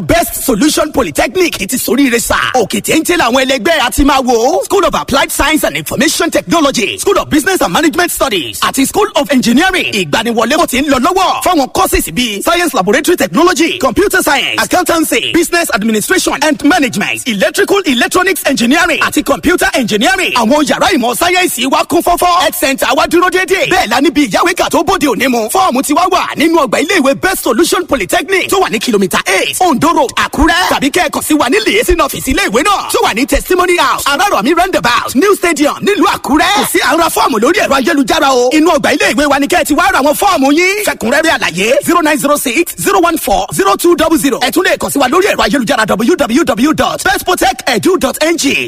best solution polytechnic ti soríire sá òkè téńté làwọn ẹlẹgbẹ́ àti máa wò school of applied science and information technology school of business and management studies àti school of engineering ìgbaniwọlé kò ti ń lọ lọ́wọ́ fáwọn courses bíi science laboratory technology computer science accountancy business administration and management electrical electronics engineering àti computer engineering àwọn yàrá ìmọ̀ sáyẹ́ǹsì wa kún fọ́fọ́ health center wa dúró déédéé bẹ́ẹ̀ la níbi ìyáwéka tó bóde òní mu fọ́ọ̀mù ti wá wà nínú ọgbà iléèwé best solution polytechnic tó wà ní kìlómítà eight ondo road àkúrẹ́ tàbí kẹ́ẹ̀kan sí wa ní liaison office iléèwé náà tó wà ní testimony house arárọ̀mí roundabout new stadium nílùú àkúrẹ́ kò sí àrùn fọ́ọ̀mù lórí ẹ̀rọ ayélujára o inú ọgbà iléèwé wa ni kẹ́ẹ̀ ti wá ra àwọn fọ́ọ̀mù yín fẹ̀kúnrẹ́rẹ́ àlàyé zero nine zero six zero one four zero two double zero ẹ tún lè kàn sí wa lórí ẹ̀rọ ayélujára www.bestprotect.edu.ng.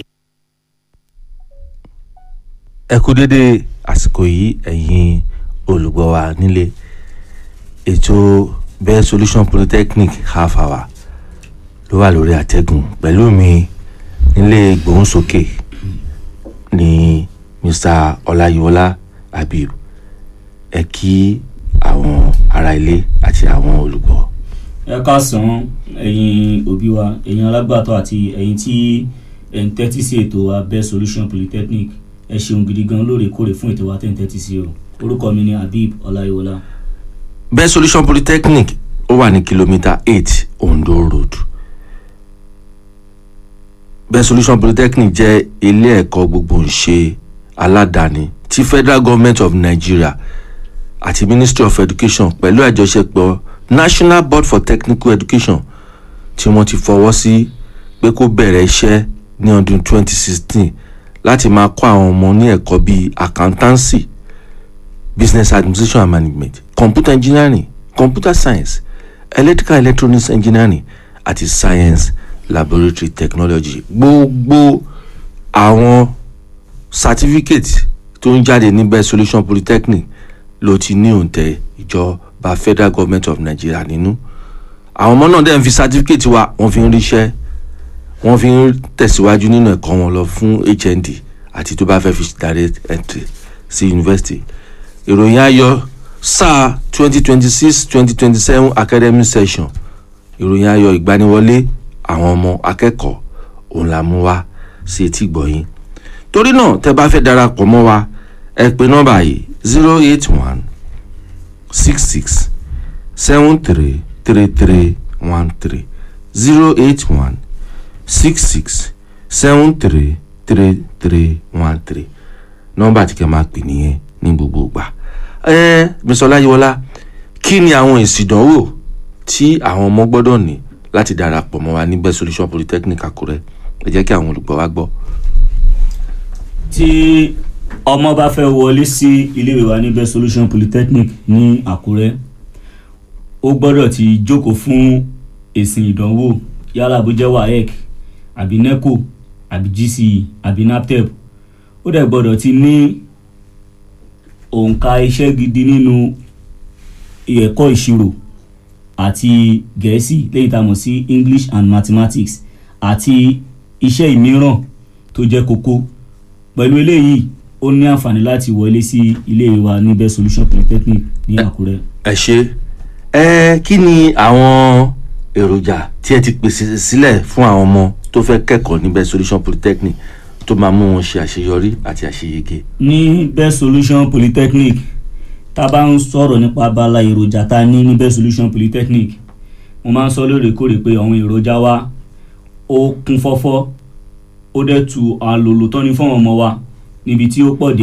ẹ kú dédé àsìkò yìí ẹ̀yin olùgbọ́ wa nílé ètò best solution polytechnic half hour ló wà lórí àtẹ̀gùn pẹ̀lú mi nílé ìgbóhùnsókè ní mr ọláyíwọlá habib ẹ kí àwọn ará ilé àti àwọn olùgbọ́. ẹ káàsán ẹ̀yin òbí wa ẹ̀yin alágbàtọ́ àti ẹ̀yin tí ẹ̀ ń tẹ́tí sí ètò wa best solution polytechnic ẹ ṣeun gidi gan lóòrèkóòrè fún ètò wa tẹ̀ ń tẹ́tí sí o orúkọ mi ni habib ọláyíwọlá. best solution polytechnic ó wà ní kìlómítà eight ondo road best solution polytechnic jẹ́ ilé ẹ̀kọ́ gbogboǹṣe aládàáni tí federal government of nigeria àti ministry of education pẹ̀lú àjọṣepọ̀ national board for technical education tí wọ́n ti fọwọ́ sí pé kó bẹ̀rẹ̀ iṣẹ́ ní ọdún 2016 láti máa kọ́ àwọn ọmọ ní ẹ̀kọ́ bíi accountancy business administration and management computer engineering computer science electrical electronics engineering àti science laboratory technology gbogbo àwọn certificate tó ń jáde ní best solution polytechnic ló ti ní òǹtẹ̀ ìjọba federal government of nigeria nínú àwọn ọmọ náà dẹ̀ ń fi certificate wa wọ́n fi ń ríṣẹ́ wọ́n fi ń tẹ̀síwájú nínú ẹ̀kọ́ wọn lọ fún hnd àti tó bá fẹ́ fi direct entry sí university ìròyìn ayọ̀ sáà twenty twenty six twenty twenty seven academic session ìròyìn ayọ̀ ìgbaniwọlé àwọn ọmọ akẹ́kọ̀ọ́ òun la mú wá sí etí gbọ̀yìn torí náà tẹ́ bá fẹ́ darapọ̀ mọ́ wa ẹ pè nọ́mbà yìí zero eight one six six seven three three three one three zero eight one six six seven three three three one three nọ́mbà tí kẹ́ máa pè nìyẹn ní gbogbo ìgbà ẹ Mr. Ọláyíwọlá kí ni àwọn èsì ìdánwò tí àwọn ọmọ gbọ́dọ̀ ní láti darapọ̀ mọ́ wa ní best solution polytechnic Àkúrẹ́ ẹ jẹ́ kí àwọn olùgbọ́ wa gbọ́. tí ọmọ bá fẹ́ wọlé sí iléèwé wa ní best solution polytechnic ní àkúrẹ́ ó gbọ́dọ̀ ti jókòó fún èsì ìdánwò yálà bó jẹ́ waec àbí neco àbí gce àbí naptep ó dẹ̀ gbọ́dọ̀ ti ní òǹkà iṣẹ́ gidi nínú ẹ̀kọ́ ìṣirò àti gẹ̀ẹ́sì lẹ́yìn tá a mọ̀ sí english and mathematics àti iṣẹ́ ìmíràn tó jẹ́ kókó pẹ̀lú eléyìí ó ní àǹfààní láti wọlé sí ilé wa ní best solution polytechnic ní àkúrẹ́. ẹ ṣe ẹ kí ni àwọn èròjà tí ẹ ti pèsè sílẹ̀ fún àwọn ọmọ tó fẹ́ kẹ́kọ̀ọ́ ní best solution polytechnic tó máa mú wọn ṣe àṣeyọrí àti àṣeyege. ní best solution polytechnic tá a bá ń sọ̀rọ̀ nípa abala èròjà tá a ní ní best solution polytechnic mo máa ń sọ lóòrèkóòrè pé àwọn èròjà wa ó kún fọ́fọ́ ó dẹ̀ tu àlòlò tán ní fún àwọn ọmọ wa níbi tí ó pọ̀ dé